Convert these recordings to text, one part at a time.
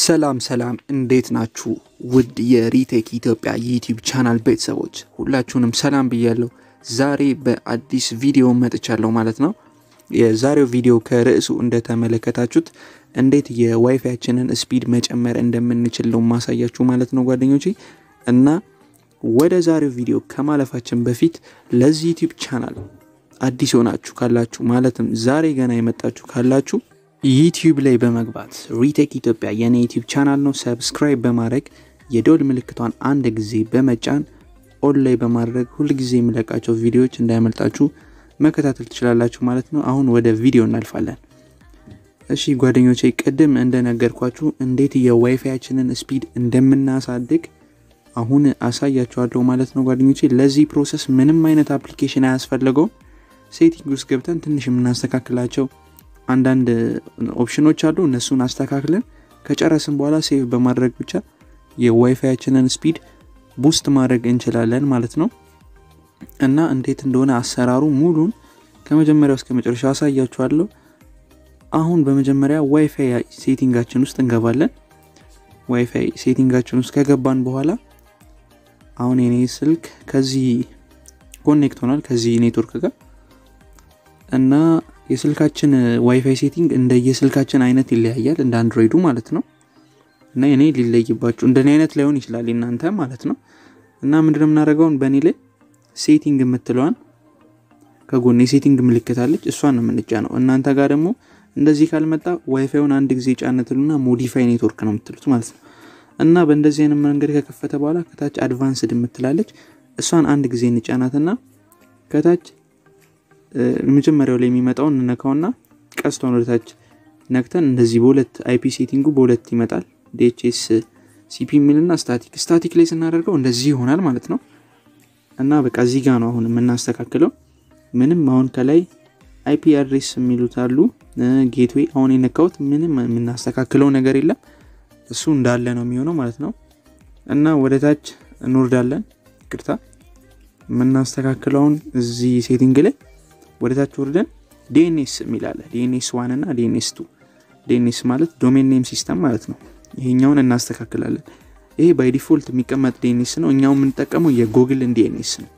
ሰላም ሰላም፣ እንዴት ናችሁ? ውድ የሪቴክ ኢትዮጵያ ዩቲዩብ ቻናል ቤተሰቦች ሁላችሁንም ሰላም ብያለሁ። ዛሬ በአዲስ ቪዲዮ መጥቻለሁ ማለት ነው። የዛሬው ቪዲዮ ከርዕሱ እንደተመለከታችሁት እንዴት የዋይፋያችንን ስፒድ መጨመር እንደምንችል ነው ማሳያችሁ ማለት ነው ጓደኞቼ። እና ወደ ዛሬው ቪዲዮ ከማለፋችን በፊት ለዚህ ዩቲዩብ ቻናል አዲስ ሆናችሁ ካላችሁ ማለትም ዛሬ ገና የመጣችሁ ካላችሁ ዩቲዩብ ላይ በመግባት ሪቴክ ኢትዮጵያ የኔ ዩቲዩብ ቻናል ነው። ሰብስክራይብ በማድረግ የደወል ምልክቷን አንድ ጊዜ በመጫን ኦን ላይ በማድረግ ሁልጊዜ የሚለቃቸው ቪዲዮዎች እንዳያመልጣችሁ መከታተል ትችላላችሁ ማለት ነው። አሁን ወደ ቪዲዮ እናልፋለን። እሺ ጓደኞቼ፣ ቅድም እንደነገርኳችሁ እንዴት የዋይፋያችንን ስፒድ እንደምናሳድግ አሁን አሳያችኋለሁ ማለት ነው ጓደኞቼ። ለዚህ ፕሮሰስ ምንም አይነት አፕሊኬሽን አያስፈልገውም። ሴቲንግ ውስጥ ገብተን ትንሽ የምናስተካክላቸው አንዳንድ ኦፕሽኖች አሉ። እነሱን አስተካክለን ከጨረስን በኋላ ሴቭ በማድረግ ብቻ የዋይፋያችንን ስፒድ ቡስት ማድረግ እንችላለን ማለት ነው። እና እንዴት እንደሆነ አሰራሩ ሙሉን ከመጀመሪያው እስከ መጨረሻው አሳያችኋለሁ። አሁን በመጀመሪያ ዋይፋይ ሴቲንጋችን ውስጥ እንገባለን። ዋይፋይ ሴቲንጋችን ውስጥ ከገባን በኋላ አሁን የኔ ስልክ ከዚህ ኮኔክት ሆኗል ከዚህ ኔትወርክ ጋር እና የስልካችን ዋይፋይ ሴቲንግ እንደ የስልካችን አይነት ይለያያል፣ እንደ አንድሮይዱ ማለት ነው። እና እኔ ሊለይባችሁ እንደኔ አይነት ላይሆን ይችላል እናንተ ማለት ነው። እና ምንድነው የምናደርገውን በእኔ ላይ ሴቲንግ የምትለዋን ከጎን የሴቲንግ ምልክት አለች፣ እሷን ነው የምንጫ ነው። እናንተ ጋር ደግሞ እንደዚህ ካልመጣ ዋይፋዩን አንድ ጊዜ ጫነትሉና ሞዲፋይ ኔትወርክ ነው የምትሉት ማለት ነው። እና በእንደዚህ አይነት መንገድ ከከፈተ በኋላ ከታች አድቫንስድ የምትላለች እሷን አንድ ጊዜ እንጫናትና ከታች መጀመሪያው ላይ የሚመጣውን እንነካውና ቀስቷን ወደታች ነክተን እንደዚህ በሁለት አይፒ ሴቲንጉ በሁለት ይመጣል። ዲኤችኤስ ሲፒ የሚልና ስታቲክ ስታቲክ ላይ ስናደርገው እንደዚህ ይሆናል ማለት ነው። እና በቃ እዚህ ጋ ነው አሁን የምናስተካክለው። ምንም አሁን ከላይ አይፒ አድሬስ የሚሉት አሉ፣ ጌትዌይ አሁን የነካሁት ምንም የምናስተካክለው ነገር የለም። እሱ እንዳለ ነው የሚሆነው ማለት ነው። እና ወደታች እንወርዳለን። ይቅርታ የምናስተካክለውን እዚህ ሴቲንግ ላይ ወደ ታች ወርደን ዲኤንኤስ የሚላለ ዲኤንኤስ ዋን እና ዲኤንኤስ ቱ ዲኤንኤስ ማለት ዶሜን ኔም ሲስተም ማለት ነው። ይሄኛውን እናስተካክላለን። ይሄ ባይ ዲፎልት የሚቀመጥ ዲኤንኤስ ነው። እኛው የምንጠቀመው የጎግልን ዲኤንኤስ ነው።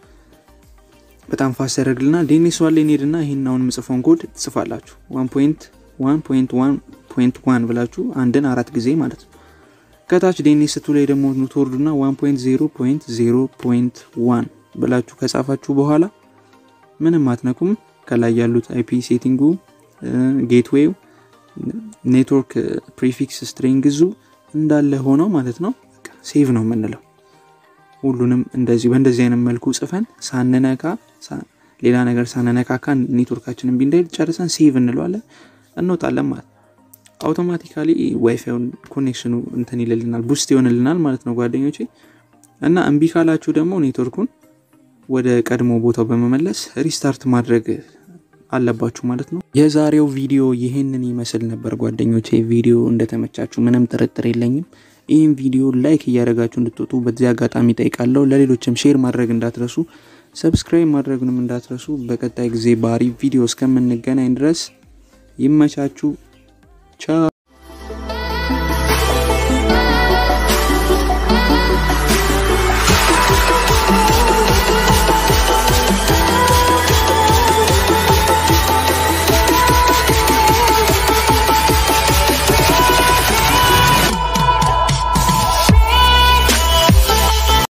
በጣም ፋስት ያደርግልናል። ዲኤንኤስ ዋን ላይ እንሄድና ይህን አሁን የምጽፈውን ኮድ ትጽፋላችሁ። ዋን ፖይንት ዋን ፖይንት ዋን ፖይንት ዋን ብላችሁ አንድን አራት ጊዜ ማለት ነው። ከታች ዲኤንኤስ ቱ ላይ ደግሞ ትወርዱና ዋን ፖይንት ዜሮ ፖይንት ዜሮ ፖይንት ዋን ብላችሁ ከጻፋችሁ በኋላ ምንም አትነኩም። ከላይ ያሉት አይፒ ሴቲንጉ፣ ጌትዌው፣ ኔትወርክ ፕሪፊክስ ስትሪንግዙ እንዳለ ሆነው ማለት ነው። ሴቭ ነው የምንለው። ሁሉንም እንደዚህ በእንደዚህ አይነት መልኩ ጽፈን ሳንነካ ሌላ ነገር ሳንነካካ ኔትወርካችንን ቢንዳይል ጨርሰን ሴቭ እንለዋለን፣ እንወጣለን ማለት አውቶማቲካሊ ዋይፋዩን ኮኔክሽኑ እንትን ይልልናል፣ ቡስት ይሆንልናል ማለት ነው ጓደኞቼ። እና እምቢ ካላችሁ ደግሞ ኔትወርኩን ወደ ቀድሞ ቦታው በመመለስ ሪስታርት ማድረግ አለባችሁ ማለት ነው። የዛሬው ቪዲዮ ይህንን ይመስል ነበር ጓደኞቼ። ቪዲዮ እንደተመቻችሁ ምንም ጥርጥር የለኝም። ይህም ቪዲዮ ላይክ እያደረጋችሁ እንድትወጡ በዚህ አጋጣሚ ጠይቃለሁ። ለሌሎችም ሼር ማድረግ እንዳትረሱ፣ ሰብስክራይብ ማድረግንም እንዳትረሱ። በቀጣይ ጊዜ በአሪፍ ቪዲዮ እስከምንገናኝ ድረስ ይመቻችሁ።